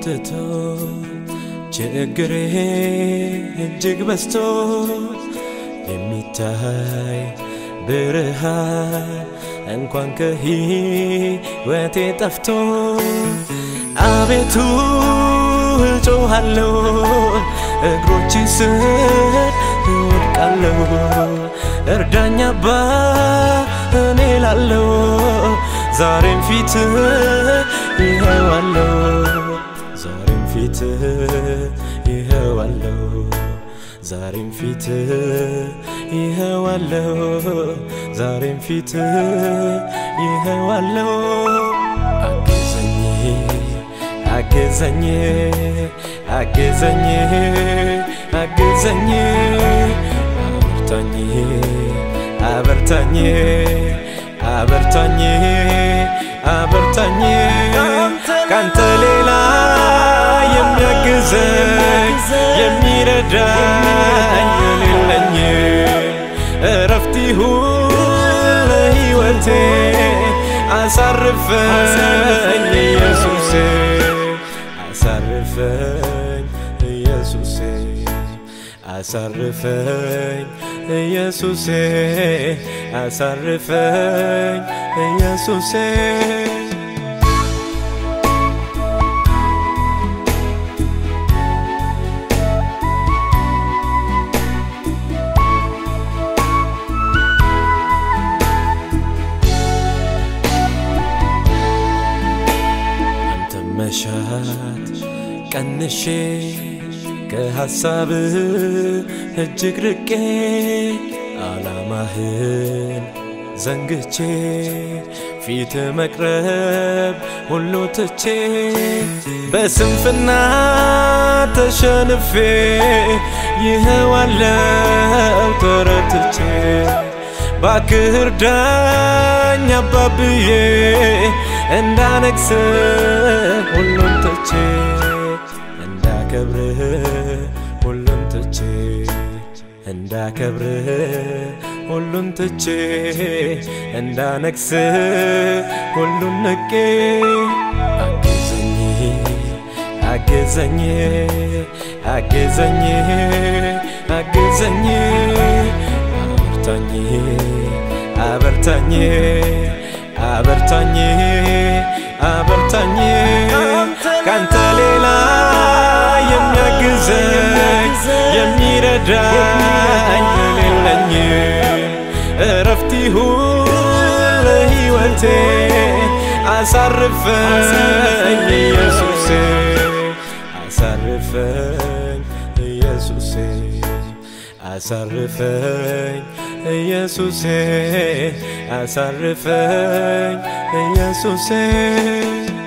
በርትቶ ችግሬ እጅግ በዝቶ የሚታይ ብርሃን እንኳን ከሕይወቴ ጠፍቶ አቤቱ እጮሃለሁ እግሮች ስር እወድቃለሁ እርዳኝ አባ እኔ ላለው ዛሬም ፊት ይኸዋለሁ ዛሬም ፊት ይኸዋለሁ ዛሬም ፊት ይኸዋለሁ ዛሬም ፊት ይኸዋለሁ አገዘኝ አገዘኝ አገዘኝ አገዘኝ አበርታኝ አበርታኝ አበርታኝ ካንተ ሌላ የሚያግዘኝ የሚረዳኝ የሌለኝ እረፍት ይሁን ለሕይወቴ አሳርፈኝ ኢየሱሴ አሳርፈኝ ኢየሱሴ አሳርፈኝ ኢየሱሴ አሳርፈኝ ኢየሱሴ አንተ መሻት ቀንሼ ከሐሳብ እጅግ ርቄ ዓላማህን ዘንግቼ ፊት መቅረብ ሁሉ ትቼ በስንፍና ተሸንፌ ይኸዋለው ተረትቼ ባክህ እርዳኝ አባብዬ እንዳነግስ ሁሉም ትቼ እንዳከብርህ ሁሉም ትቼ እንዳከብርህ ሁሉን ትቼ እንዳነግስ ሁሉን ንቄ አግዘኝ አግዘኝ አግዘኝ አግዘኝ አበርታኝ አበርታኝ አበርታኝ ካንተ ሌላ የሚያግዘኝ የሚረዳኝ የሌለኝ እረፍት ይሁን ለሕይወቴ አሳርፈኝ ኢየሱሴ አሳርፈኝ ኢየሱሴ አሳርፈኝ ኢየሱሴ አሳርፈኝ ኢየሱሴ